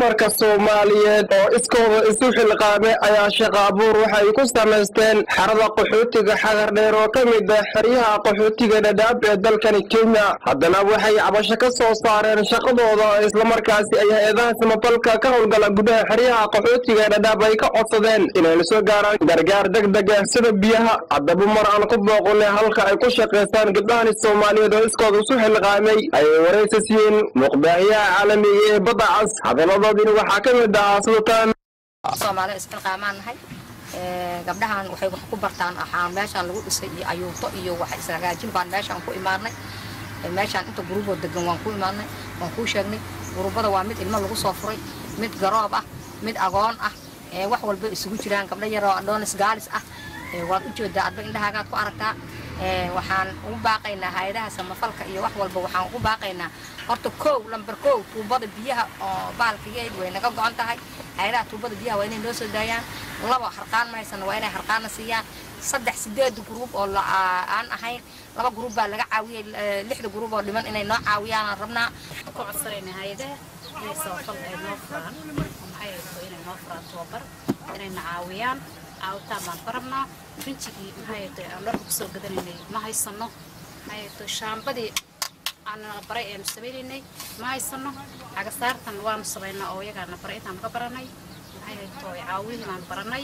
dumarka soomaaliyeed oo iskooda isu xilqaamay ayaa shaqo abuur waxay ku samaysteen xerada qaxootiga xagar dheer oo ka mid ah xeryaha qaxootiga dhadhaab ee dalkani kenya haddana waxay cabasho ka soo saareen shaqadooda islamarkaasi ay hay-adaha samafalka ka howlgala gudaha xeryaha qaxootiga dhadhaab ay ka codsadeen inayna soo gaaraan gargaar deg deg ah sida biyaha haddaba mar aan ku booqonay halka ay ku shaqaystaan gabdhahani soomaaliyeed oo iskooda isu xilqaamay ayay waraysa siiyeen muqbaahiyaha caalamiga ee badda cas hadaladoodina waxaa ka mid ahaa sultaan soomaaliya isxilqaamaan nahay gabdhahan waxay wax ku bartaan waxaa meeshaan lagu dhisay iyo ayuuto iyo wax isragaajin baan meeshaan ku imaanay meeshaan inta guruuboo degan waan ku imaanay waan kuu sheegnay guruubada waa mid ilmo lagu soo furay mid garoob ah mid agoon ah wax walba isugu jiraan gabdho yaroo adoonis gaalis ah waad u jeedaa adba indhahaagaad ku aragtaa waxaan ugu baaqaynaa hay-adaha samafalka iyo wax walba waxaan ugu baaqaynaa horta kow lamber kow tuubada biyaha oo baalkigeed way naga go-on tahay hay-adaha tuubada biyaha waa inay noo soo daayaan laba harqaan ma haysano waa inay harqaanna siiyaan saddex sideed gruub oo aan ahayn laba gruub baa laga caawiyey lixda gruub oo dhiman inay noo caawiyaan aan rabnaa ku codsanayna hay-adaha inay samafal ay noo furaan maxay hayso inay noo furaan tababar inayna caawiyaan caawitaan baan ka rabnaa rinjigii maxay hayto aan dharka kusoo gadanaynay ma haysano maxay hayto shaambadii aanana baray aynu samaynaynay ma haysano cagasaartan waanu samaynaa oo iyagaana baray intaanu ka baranay maxay hayto caawihii baanu baranay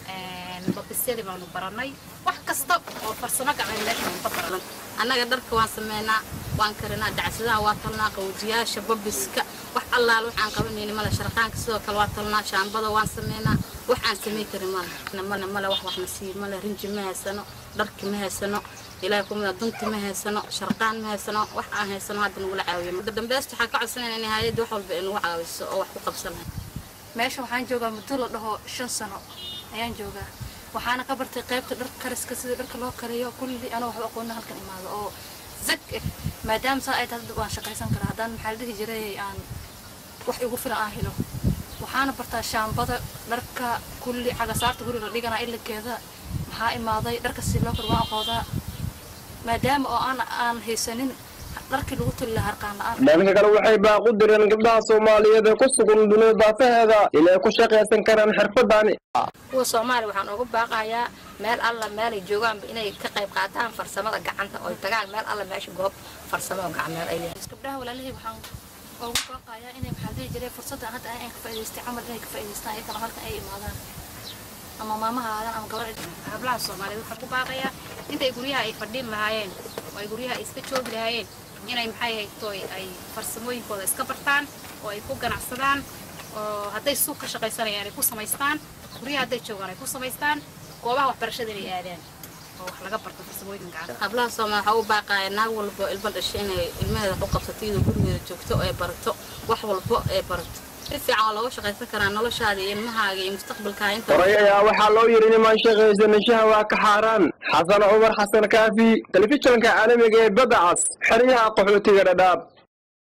babisyadii baanu baranay wax kasta oo farsamo gacan meeshaanu ka baranay annaga dharka waan sameynaa waan karinaa dacsadaha waa talnaa qawjiyaasha babiska wax allaal waxaan qabanayni male sharqaanka sidoo kale waa talnaa shaambada waan sameynaa wax aan samey karin male male male wax waxna sii male rinji ma haysano dharki ma haysano ilaahay kumida dunti ma haysano sharqaan ma haysano wax aan haysano hadda nagula caawiyo marka dambeesta waxaan ka codsanayna in hay-adda wax walba inagu caawiso oo wax ku qabsanayo meesha waxaan joogaa muddo la dhaho shan sano ayaan joogaa waxaana ka bartay qaybta dharka kariska sida dharka loo kariyo kulli anoo waxba aqoona halkan imaado oo zag eh maadaama saa ay tahay dad waan shaqaysan karaa haddaan maxaa la dhihi jiray aan wax igu filan aan helo waxaana bartaa shaambada dharka kulli cagasaarta guriga la dhiganaa ilakeeda maxaa imaaday dharka si loo kar waan aqoodaa maadaama oo aan aan haysanin dharkii lagu tali lahaa harqaan la-aan dhanka kale waxay baaqu direen gabdhaha soomaaliyeed ee ku sugan dunida daafaheeda inay ku shaqaysan karaan xirfadani kuwa soomaaliya waxaan ugu baaqayaa meel alla meelay joogaanba inay ka qayb qaataan farsamada gacanta oo tagaan meel alla meesha goob farsamo oo gacmeed ay leeyihiin gabdhaha walaalihii waxaan ugu baaqayaa inay maxaa dhihi jiray fursadda hadda aan ka faa'iidaystay camal inay ka faa'iidaystaan ayagana halkan ay imaadaan ama maamaha aadan ama gabar hablaha soomaaliyeed waxaan ku baaqayaa intay guryaha ay fadhiin lahaayeen oo ay guryaha ay iska joogi lahaayeen inay maxay haytoy ay farsamooyinkooda iska bartaan oo ay ku ganacsadaan oo hadday suuq ka shaqaysanayaan ay ku samaystaan guryaha hadday joogaan ay ku samaystaan goobaha waxbarashada inay aadaan oo wax laga barto farsamooyinka gacanta hablaha soomaaliya waxaa u baaqaya naag walbo ilmo dhashay inay ilmaheeda wax u qabsato iyadoo gurigeeda joogto oo ay barato wax walbo ay barato si fiican oo looga shaqaysan karaa noloshaada iyo ilmahaaga iyo mustaqbalkaaga inta horay ayaa waxaa loo yidhi nimaan shaqaysanishaha waa ka xaaraan xasan cumar xasan kaafi telefishinka caalamiga ee badda cas xeryaha qaxootiga dhadhaab